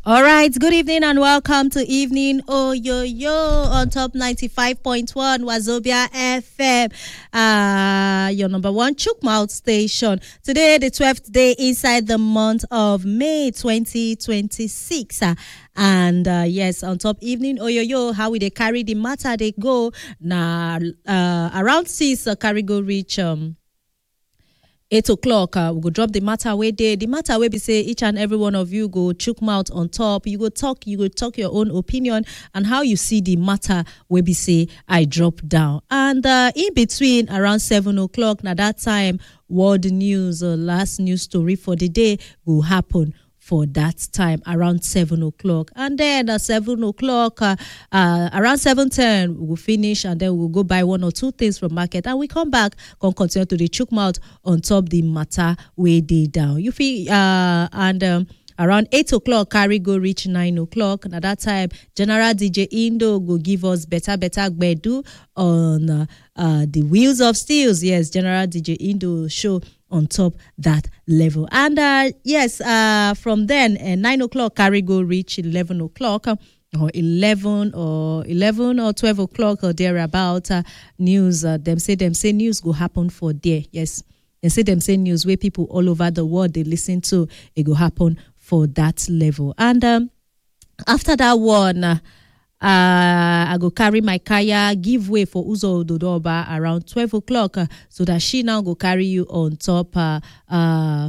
All right, good evening and welcome to Evening Oh Yo Yo on top 95.1 Wazobia FM, uh, your number one Chukmouth station. Today, the 12th day inside the month of May 2026. Uh, and uh, yes, on top Evening Oh Yo Yo, how we they carry the matter they go. Now, uh, around 6, uh, carry go reach. Um, eight o'clock uh, we go drop the matter wey dey the matter wey be say each and every one of you go chook mouth on top you go talk you go talk your own opinion and how you see the matter wey be say i drop down and uh, in between around seven o'clock na that time world news uh, last news story for the day go happen for that time around seven o'clock and then at seven o'clock uh, uh, around seven ten we will finish and then we'll go buy one or two things from market and we come back come continue to the chook mouth on top the matter wey dey down you feel uh, and um, around eight o'clock carry go reach nine o'clock na that time general dj indo go give us better better gbedu on uh, uh, the wheels of steels yes general dj indo show on top that level and uh, yes uh, from then uh, 9 o'clock carry go reach 11 o'clock uh, or 11 or 11 or 12 o'clock or thereabout uh, news uh, them say them say news go happen for there yes they say them say news where people all over the world they listen to it go happen for that level and um, after that one uh, uh, I go carry my kaya, give way for Uzo Dodoba around 12 o'clock uh, so that she now go carry you on top uh, uh,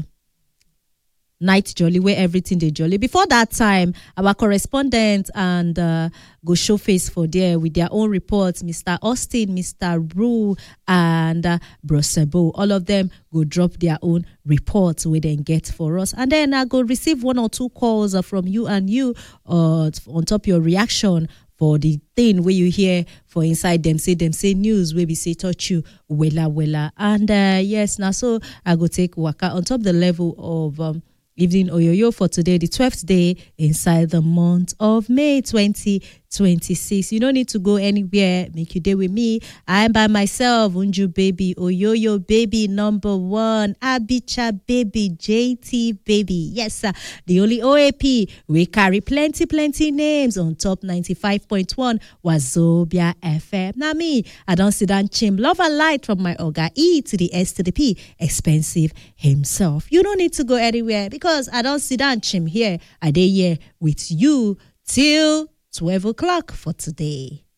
night jolly where everything they jolly. Before that time, our correspondent and uh, go show face for there with their own reports, Mr. Austin, Mr. Rue, and uh, Brosebo. All of them go drop their own reports we then get for us. And then I go receive one or two calls uh, from you and you uh, on top your reaction for the thing where you hear for inside them say them say news where we say touch you wella wella and uh, yes now so i go take waka on top the level of um, evening oyoyo for today the 12th day inside the month of may 2026 you don't need to go anywhere make you day with me i am by myself unju baby oyoyo baby number one abicha baby jt baby yes sir the only oap we carry plenty plenty names on top 95.1 wazobia fm now me i don't sit down chim love and light from my oga e to the s to the p expensive himself you don't need to go anywhere because i don't sit down chim here i dey here with you till 12 o'clock for today